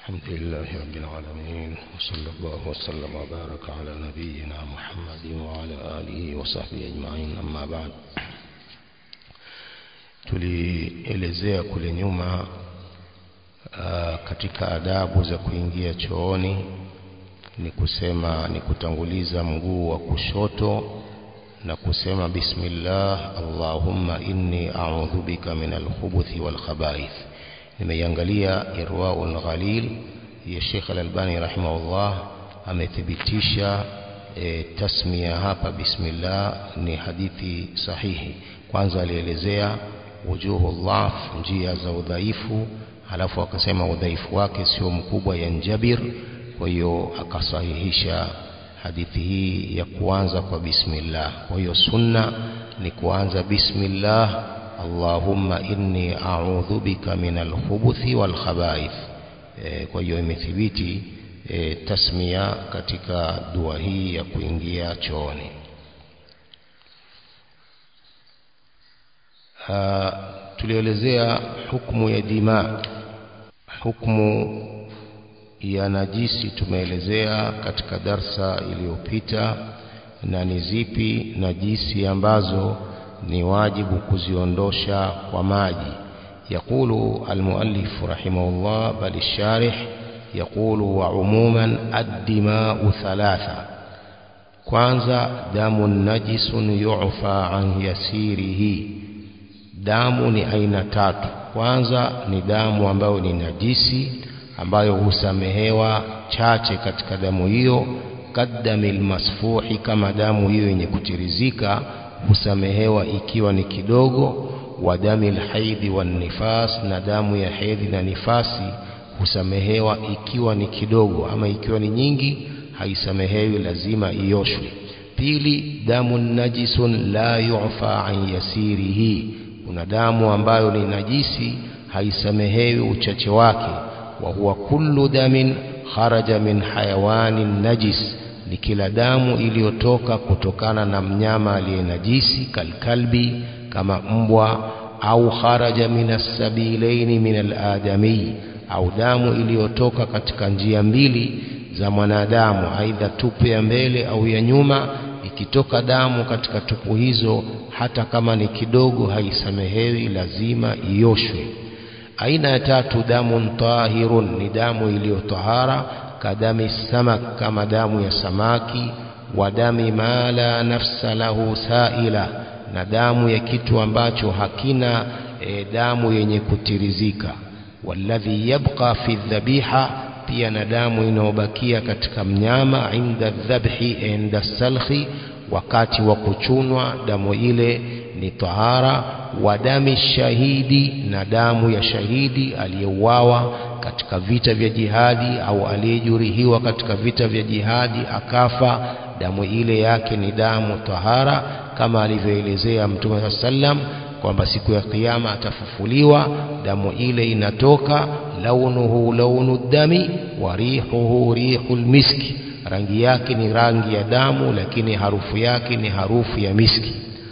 الحمد لله رب العالمين وصلى الله وسلم وبارك على نبينا محمد وعلى آله وصحبه أجمعين أما بعد tulielezea kule nyuma uh, katika adabu za kuingia chooni ni kusema ni kutanguliza mguu wa kushoto na kusema bismillah allahumma inni a'udhu bika min alkhubuthi wal khaba'ith nimeiangalia irwaul ghalil ya Sheikh Al-Albani rahimahullah amethibitisha e, tasmia hapa bismillah ni hadithi sahihi kwanza alielezea wujuhu dhaf njia za udhaifu halafu akasema udhaifu wake sio mkubwa yanjabir kwa hiyo akasahihisha hadithi hii ya kuanza kwa bismillah kwa hiyo sunna ni kuanza bismillah allahumma inni a'udhu bika min alkhubuthi wal khaba'ith e, kwa hiyo imethibiti e, tasmia katika dua hii ya kuingia chooni tulielezea hukumu ya dima hukumu ya najisi tumeelezea katika darsa iliyopita na ni zipi najisi ambazo ni wajibu kuziondosha kwa maji يقول المؤلف رحمه الله بل الشارح يقول وعموما الدماء ثلاثة kwanza damu najisun yu'fa an yasirihi damu ni aina tatu kwanza ni damu ambayo ni najisi ambayo husamehewa chache katika damu hiyo kaddamil masfuhi kama damu hiyo yenye kutirizika husamehewa ikiwa ni kidogo wa damil haidhi wan nifas na damu ya hedhi na nifasi husamehewa ikiwa ni kidogo ama ikiwa ni nyingi haisamehewi lazima ioshwe pili damu najisun la yu'fa an yasirihi kuna damu ambayo ni najisi haisamehewi uchache wake wa huwa kullu damin kharaja min hayawanin najis ni kila damu iliyotoka kutokana na mnyama aliyenajisi kalkalbi kama mbwa au kharaja min as-sabilaini min al-adami au damu iliyotoka katika njia mbili za mwanadamu aidha tupu ya mbele au ya nyuma ikitoka damu katika tupu hizo hata kama ni kidogo haisamehewi lazima ioshwe aina ya tatu damu tahirun ni damu iliyotahara kadami samak kama damu ya samaki wa dami ma la nafsa lahu saila na damu ya kitu ambacho hakina e, damu yenye kutirizika walladhi yabqa fi dhabiha pia na damu inayobakia katika mnyama inda dhabhi inda salhi wakati wa kuchunwa damu ile ni tahara wa dami shahidi na damu ya shahidi aliyeuawa katika vita vya jihadi au aliyejeruhiwa katika vita vya jihadi akafa damu ile yake ni damu tahara kama alivyoelezea mtume sallam kwamba siku ya kiyama atafufuliwa damu ile inatoka launuhu launu dami wa rihuhu rihul miski rangi yake ni rangi ya damu lakini harufu yake ni harufu ya miski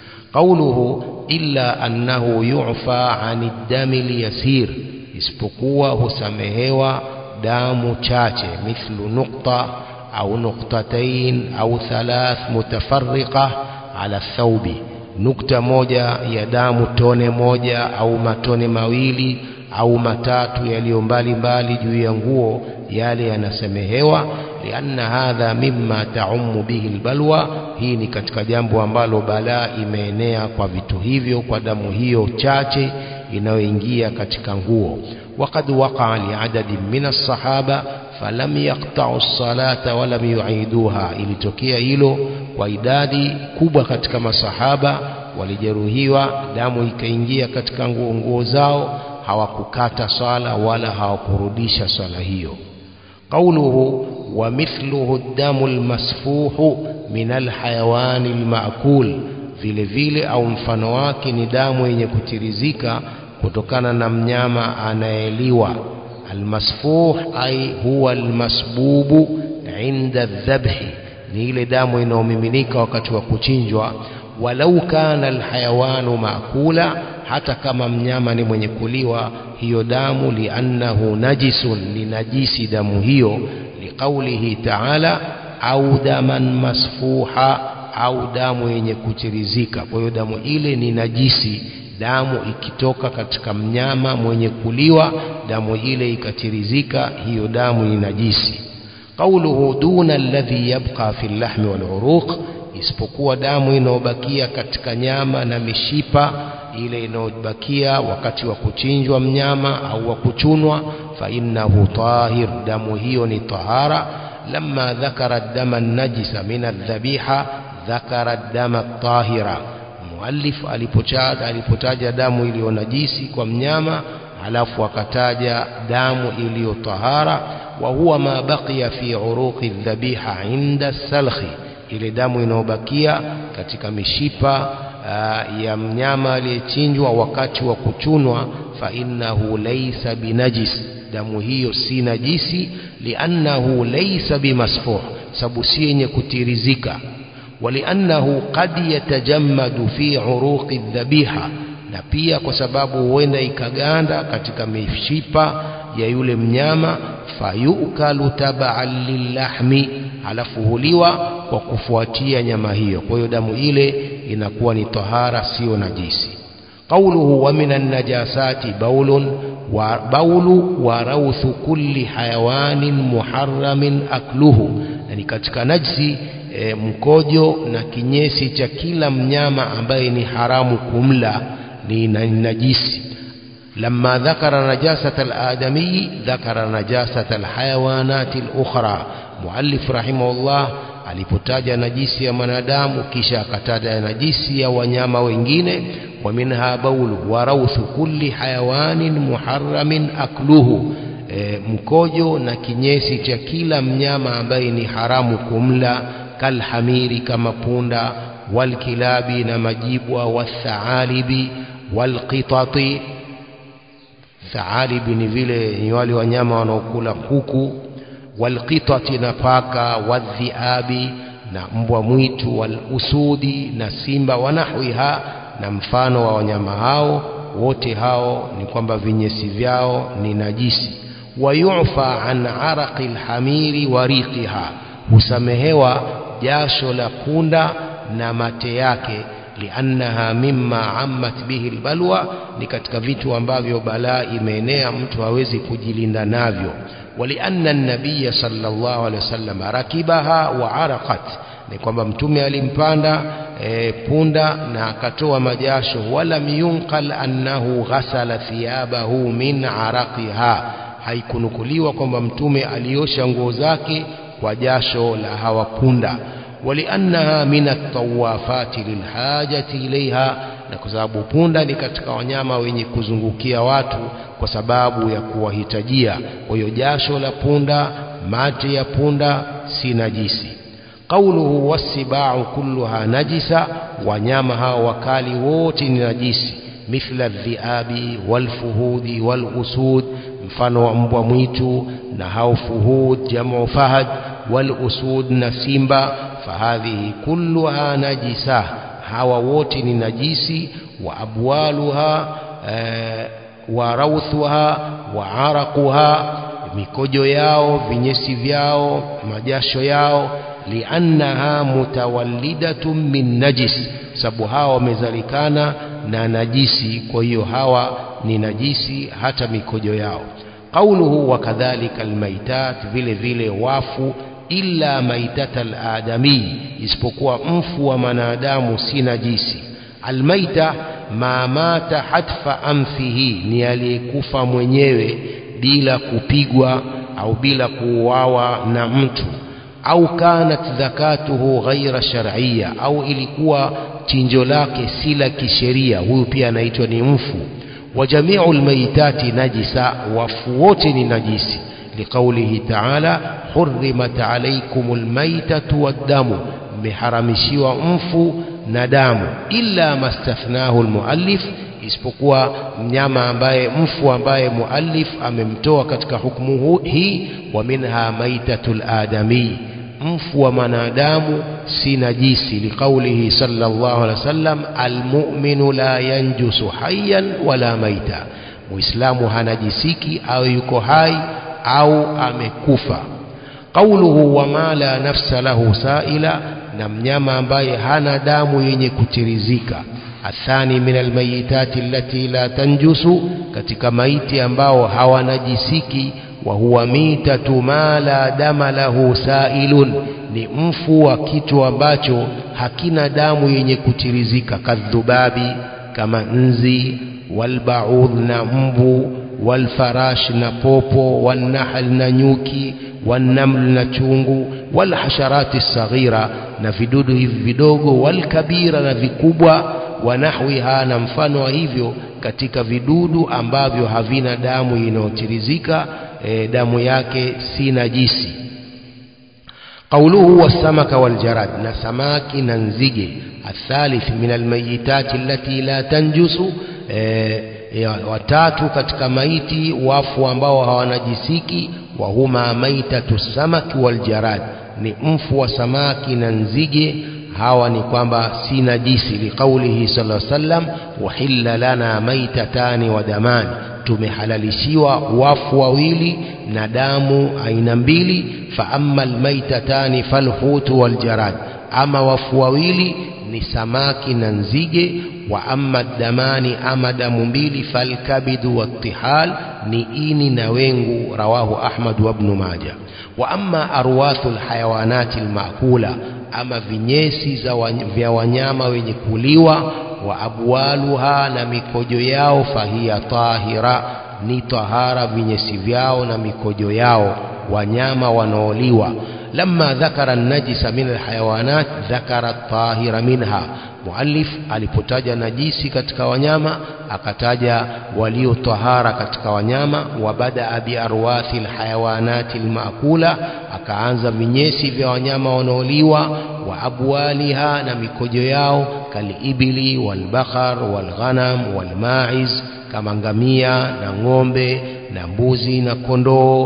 qauluhu illa annahu yu'fa 'ani dami liyasir isipokuwa husamehewa damu chache mithlu nukta au nuktatain au thalath mutafarriqa ala thawbi nukta moja ya damu tone moja au matone mawili au matatu yaliyo mbali mbali juu ya nguo yale yanasemehewa lianna hadha mimma taumu bihi albalwa hii ni katika jambo ambalo balaa imeenea kwa vitu hivyo kwa damu hiyo chache inayoingia katika nguo وقد وقع لعدد من الصحابة فلم يقطعوا الصلاة ولم يعيدوها ilitokea hilo kwa idadi kubwa katika masahaba walijeruhiwa damu ikaingia katika nguo nguo zao hawakukata swala wala hawakurudisha swala hiyo قوله ومثله الدم المسفوح من الحيوان المأكول vile vile au mfano wake ni damu yenye kutirizika kutokana na mnyama anayeliwa almasfuh ay huwa almasbubu inda dhabhi ni ile damu inayomiminika wakati wa kuchinjwa walau kana alhayawanu maakula hata kama mnyama ni mwenye kuliwa hiyo damu liannahu najisun ni najisi damu hiyo liqaulihi ta'ala au daman masfuha au damu yenye kuchirizika kwa hiyo damu ile ni najisi damu ikitoka katika mnyama mwenye kuliwa damu ile ikatirizika hiyo damu ni najisi qauluhu duna alladhi yabqa fi lahmi wal uruq isipokuwa damu inayobakia katika nyama na mishipa ile inayobakia wakati wa kuchinjwa mnyama au wa kuchunwa fa innahu tahir damu hiyo ni tahara lamma dhakara dama najisa min aldhabiha dhakara dama tahira muallif alipotaja alipotaja damu iliyo najisi kwa mnyama alafu akataja damu iliyo tahara wa huwa ma baqiya fi uruqi dhabiha inda salkhi ile damu inayobakia katika mishipa uh, ya mnyama aliyechinjwa wakati wa kuchunwa fa innahu laysa binajis damu hiyo si najisi liannahu laysa bimasfuh sababu si yenye kutirizika ولأنه قد يتجمد في عروق الذبيحة na pia kwa sababu huenda ikaganda katika mishipa ya yule mnyama fayukalu tabaan lillahmi halafu huliwa kwa kufuatia nyama hiyo kwa hiyo damu ile inakuwa ni tahara sio najisi qauluhu wa minan najasati baulun wa baulu wa rauthu kulli hayawanin muharramin akluhu yani katika najisi e, mkojo na kinyesi cha kila mnyama ambaye ni haramu kumla ni najisi لما ذكر نجاسة الآدمي ذكر نجاسة الحيوانات الأخرى مؤلف رحمه الله alipotaja najisi ya mwanadamu kisha akataja najisi ya wanyama wengine wa minha baulu wa rauthu kulli hayawanin muharramin akluhu e, mkojo na kinyesi cha kila mnyama ambaye ni haramu kumla kalhamiri kama punda walkilabi na majibwa wathaalibi walqitati thaalibi ni vile ni wale wanyama wanaokula kuku walqitati na paka wadhiabi na mbwa mwitu walusudi na simba wanahwiha na mfano wa wanyama hao wote hao ni kwamba vinyesi vyao ni najisi wayufa an araqi lhamiri wa riqiha husamehewa jasho la punda na mate yake liannaha mimma ammat bihi albalwa ni katika vitu ambavyo balaa imeenea mtu hawezi kujilinda navyo walianna an-nabiy sallallahu alaihi wasallam rakibaha wa araqat ni kwamba mtume alimpanda e, punda na akatoa majasho wala yunqal annahu ghasala thiyabahu min araqiha haikunukuliwa kwamba mtume aliosha nguo zake kwa jasho la hawa punda ولأنها من الطوافات للحاجة إليها na kwa sababu punda ni katika wanyama wenye kuzungukia watu kwa sababu ya kuwahitajia kwa hiyo jasho la punda mate ya punda si najisi qauluhu wasibau kulluha najisa wanyama hao wakali wote ni najisi mithla dhiabi walfuhudi walusud mfano wa mbwa mwitu na hao fuhud jamu fahad walusud na simba fahadhihi kulluha najisa hawa wote ni najisi wa abwaluha e, wa rauthuha wa araquha mikojo yao vinyesi vyao majasho yao liannaha mutawallidatun min najis sababu hawa wamezalikana na najisi kwa hiyo hawa ni najisi hata mikojo yao qauluhu wa kadhalika almaitat vile vile wafu illa maitata aladami isipokuwa mfu wa mwanadamu si najisi almaita ma mata hatfa amfihi ni aliyekufa mwenyewe bila kupigwa au bila kuuawa na mtu au kanat zakatuhu ghaira shar'iyya au ilikuwa chinjo lake si la kisheria huyu pia anaitwa ni mfu wa jami'u almaitati najisa wafu wote ni najisi لقوله تعالى حرمت عليكم الميتة والدم محرمشيوا mfu na damu illa mastathnahu almuallif isipokuwa mnyama ambaye mfu ambaye muallif amemtoa katika hukumu hii wa minha maitatul adami mfu wa mwanadamu si najisi liqaulihi sallallahu alaihi wasallam almu'minu la yanjusu hayyan wala maita muislamu hanajisiki au yuko hai au amekufa qauluhu wama la nafsa lahu saila na mnyama ambaye hana damu yenye kutirizika athani min almayitati allati la tanjusu katika maiti ambao hawanajisiki wa huwa mitatu ma la dama lahu sailun ni mfu wa kitu ambacho hakina damu yenye kutirizika kadhubabi kama nzi walbaudh na mbu walfarash na popo walnahl na nyuki والنمل na chungu walhasharati saghira na vidudu hivi vidogo walkabira na vikubwa wanahwiha na mfano wa hivyo katika vidudu ambavyo havina damu inayotirizika e, damu yake si najisi قوله والسمك والجراد نسماك ننزج الثالث من الميتات التي لا تنجس watatu katika maiti wafu ambao hawanajisiki wa huma maitatu samaki waljarad ni mfu wa samaki na nzige hawa ni kwamba si najisi liqaulihi sallallahu alaihi wasallam uhilla lana maitatani wa damani tumehalalishiwa wafu wawili na damu aina mbili fa amma almaitatani falhutu waljarad ama wafu wawili ni samaki na nzige wa amma damani ama damu mbili falkabidu wattihal ni ini na wengu rawahu ahmad wa ibn majah wa amma arwathu alhayawanati almaakula ama vinyesi za vya wanyama wenye kuliwa wa abwaluha na mikojo yao fahiya tahira ni tahara vinyesi vyao na mikojo yao wanyama wanaoliwa لما ذكر النجس من الحيوانات ذكر الطاهر منها muallif alipotaja najisi katika wanyama akataja walio tahara katika wanyama wa badaa biarwathi alhayawanati almaakula akaanza vinyesi vya wanyama wanaoliwa wa abwaliha na mikojo yao kalibili walbakhar walghanam walmaiz kama ngamia na ng'ombe na mbuzi na kondoo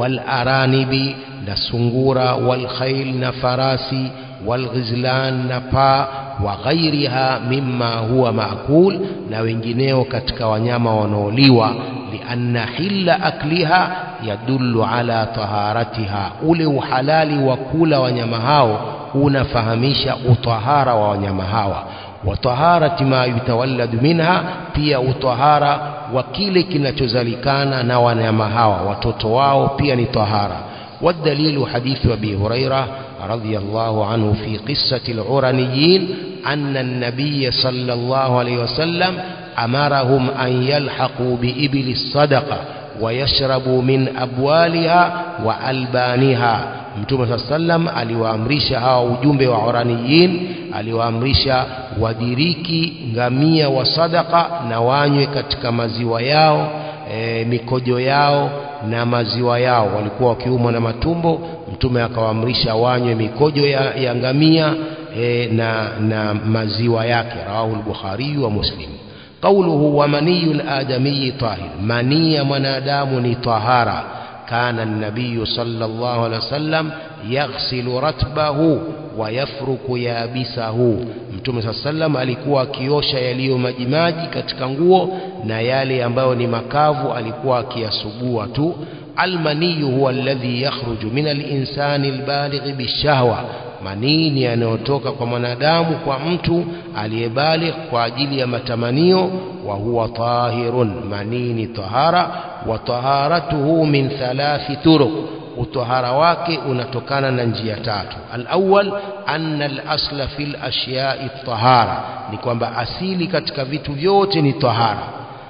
walaranibi na sungura walkhail na farasi walghizlan na paa wa ghairiha mimma huwa maakul na wengineo katika wanyama wanaoliwa lianna hilla akliha yadullu ala taharatiha ule uhalali wa kula wanyama hao unafahamisha utahara wa wanyama hawa wa taharati ma yutawalladu minha pia utahara wa kile kinachozalikana na wanyama hawa watoto wao pia ni tahara والدليل حديث أبي هريرة رضي الله عنه في قصة العرنيين أن النبي صلى الله عليه وسلم أمرهم أن يلحقوا بإبل الصدقة ويشربوا من أبوالها وألبانها mtume saa sallam aliwaamrisha hawa ujumbe wa uraniyin aliwaamrisha wadiriki ngamia wa sadaka na wanywe katika maziwa yao e, mikojo yao na maziwa yao walikuwa wakiumwa na matumbo mtume akawaamrisha wanywe mikojo ya, ya ngamia e, na, na maziwa yake rawahu al-bukhari wa muslim qawluhu wa maniyu al-adami tahir mania mwanadamu ni tahara كان النبي صلى الله عليه وسلم يغسل رتبه ويفرك يابسه mtume saa sallam alikuwa akiosha yaliyo majimaji katika nguo na yale ambayo ni makavu alikuwa akiyasugua tu almaniyu huwa alladhi yakhruju min alinsani albalighi bishahwa manii ni yanayotoka kwa mwanadamu kwa mtu aliyebaligh kwa ajili ya matamanio wa huwa tahirun manii ni tahara wa taharatuhu min thalathi turuq utahara wake unatokana na njia tatu alawwal anna alasla fil ashyai tahara ni kwamba asili katika vitu vyote ni tahara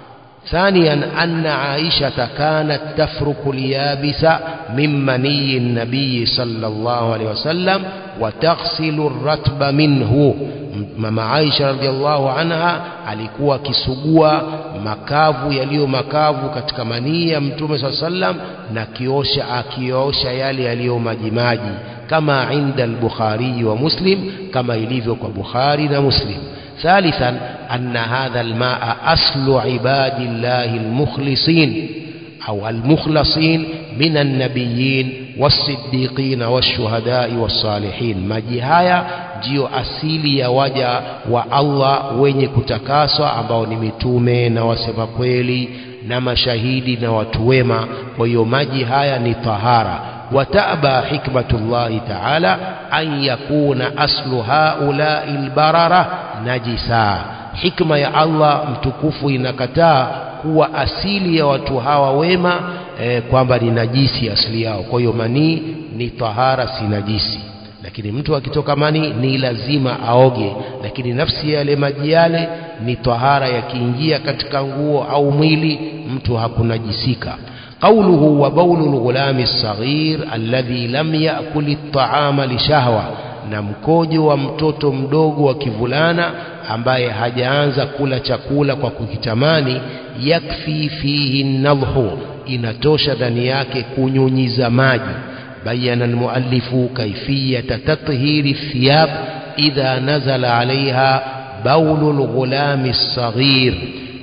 ثانيا أن عائشة كانت تفرك اليابس من مني النبي صلى الله عليه وسلم وتغسل الرتب منه mama Aisha radhiallahu anha alikuwa akisugua makavu yaliyo makavu katika manii ya mtume saa sallam na kiosha akiosha yale yaliyo majimaji kama inda al-Bukhari wa Muslim kama ilivyo kwa Bukhari na Muslim ثالثا أن هذا الماء أصل عباد الله المخلصين أو المخلصين من النبيين والصديقين والشهداء والصالحين maji haya ndiyo asili ya waja wa Allah wenye kutakaswa ambao ni mitume na wasema kweli na mashahidi na watu wema kwa hiyo maji haya ni tahara wataba hikmatullahi taala an yakuna aslu haulai lbarara najisa hikma ya Allah mtukufu inakataa kuwa asili ya watu hawa wema eh, kwamba ni najisi asili yao kwa hiyo manii ni tahara si najisi lakini mtu akitoka manii ni lazima aoge lakini nafsi ya yale maji yale ni tahara yakiingia katika nguo au mwili mtu hakunajisika قوله وبول الغلام الصغير الذي لم يأكل الطعام لشهوة na mkojo wa mtoto mdogo wa kivulana ambaye hajaanza kula chakula kwa kukitamani yakfi fihi nadhhu inatosha ndani yake kunyunyiza maji bayana almuallifu kaifiyata tathhiri thiyab idha nazala alaiha baulu lghulami lsaghir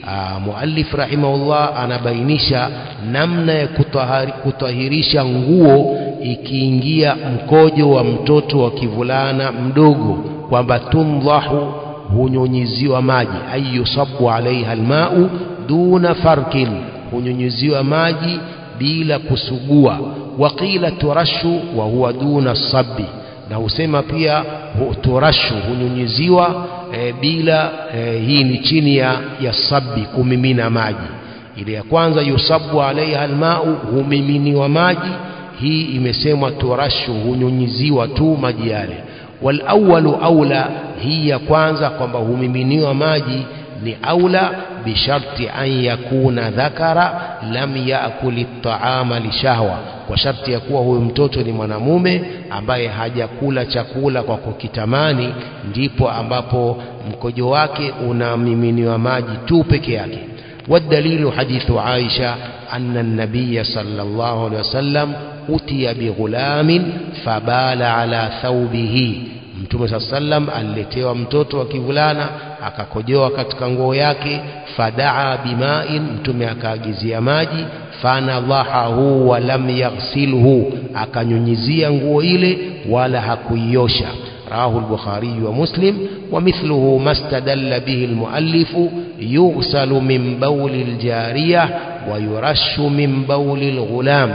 muallif rahimahullah anabainisha namna ya kutahari, kutahirisha nguo ikiingia mkojo wa mtoto wa kivulana mdogo kwamba tundhahu hunyunyiziwa maji ay yusabu alaiha almau duna farkin hunyunyiziwa maji bila kusugua waqila turashu wa huwa duna sabi na husema pia hu, turashu hunyunyiziwa e, bila e, hii ni chini ya, ya sabi kumimina maji ile ya kwanza yusabu alaiha almau humiminiwa maji hii imesemwa turashu hunyunyiziwa tu maji yale walawalu aula hii ya kwanza kwamba humiminiwa maji ni aula bisharti an yakuna dhakara lam yakuli taama lishahwa kwa sharti ya kuwa huyu mtoto ni mwanamume ambaye hajakula chakula kwa kukitamani ndipo ambapo mkojo wake unamiminiwa maji tu peke yake والدليل حديث عائشة أن النبي صلى الله عليه وسلم أتي بغلام فبال على ثوبه mtume saa sallam aliletewa mtoto wa kivulana akakojoa katika nguo yake fadaa bimain mtume akaagizia maji fanadhahahu walam yaghsilhu akanyunyizia nguo ile wala hakuiosha رواه البخاري ومسلم ومثله ما استدل به المؤلف يغسل من بول الجارية ويرش من بول الغلام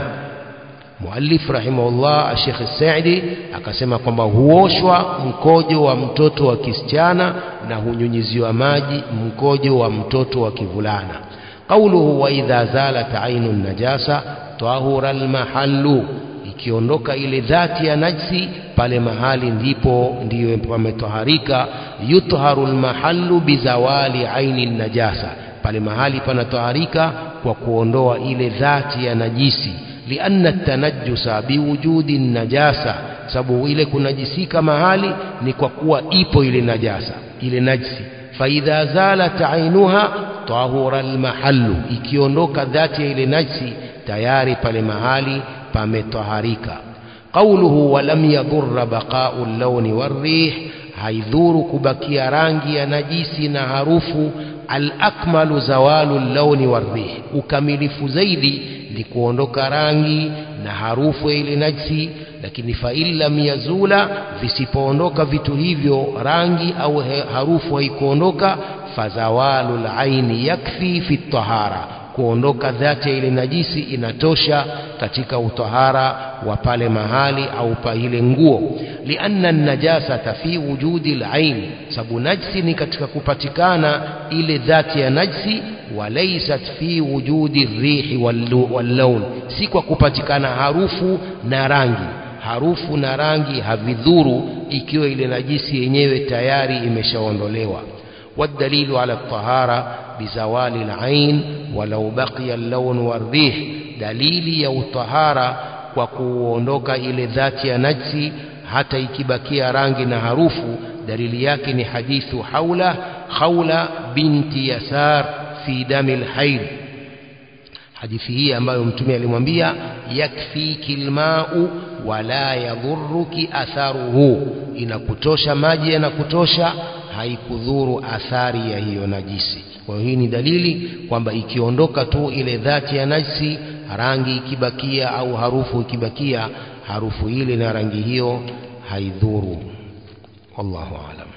muallif rahimahullah Sheikh Saidi akasema kwamba huoshwa mkojo wa mtoto wa kisichana na hunyunyiziwa maji mkojo wa mtoto wa kivulana qauluhu wa idha zalat ainu najasa tahura almahallu ikiondoka ile dhati ya najsi pale mahali ndipo ndiyo pametoharika yutharu almahallu bizawali aini najasa pale mahali panatoharika kwa kuondoa ile dhati ya najisi lianna tanajjusa biwujudi najasa sababu ile kunajisika mahali ni kwa kuwa ipo ile najasa ile najsi faidha zalat ainuha tahura almahallu ikiondoka dhati ya ile najsi tayari pale mahali pametoharika qawluhu walam yadhurra baqa'u al-lawni war-rih haidhuru kubakia rangi ya najisi na harufu al-akmalu zawalu al-lawni war-rih ukamilifu zaidi ni kuondoka rangi na harufu ya ile najsi lakini fa illam yazula visipoondoka vitu hivyo rangi au harufu haikuondoka fazawalu al-aini yakfi fi tahara kuondoka dhati ya ile najisi inatosha katika utahara wa pale mahali au pa ile nguo lianna najasata fi wujudi al-ain sababu najsi ni katika kupatikana ile dhati ya najsi walaysat fi wujudi rihi wal-lawn si kwa kupatikana harufu na rangi harufu na rangi havidhuru ikiwa ile najisi yenyewe tayari imeshaondolewa والدليل على الطهارة بزوال العين ولو بقي اللون والريح دليل يا الطهارة وكuondoka ile dhati ya najsi hata ikibakia rangi na harufu dalili yake ni hadithu haula khawla binti yasar fi dami alhayd hadithi hii ambayo mtume alimwambia yakfiki almau wala yadhurruki atharuhu inakutosha maji yanakutosha haikudhuru athari ya hiyo najisi kwa hiyo hii ni dalili kwamba ikiondoka tu ile dhati ya najisi rangi ikibakia au harufu ikibakia harufu ile na rangi hiyo haidhuru wallahu alam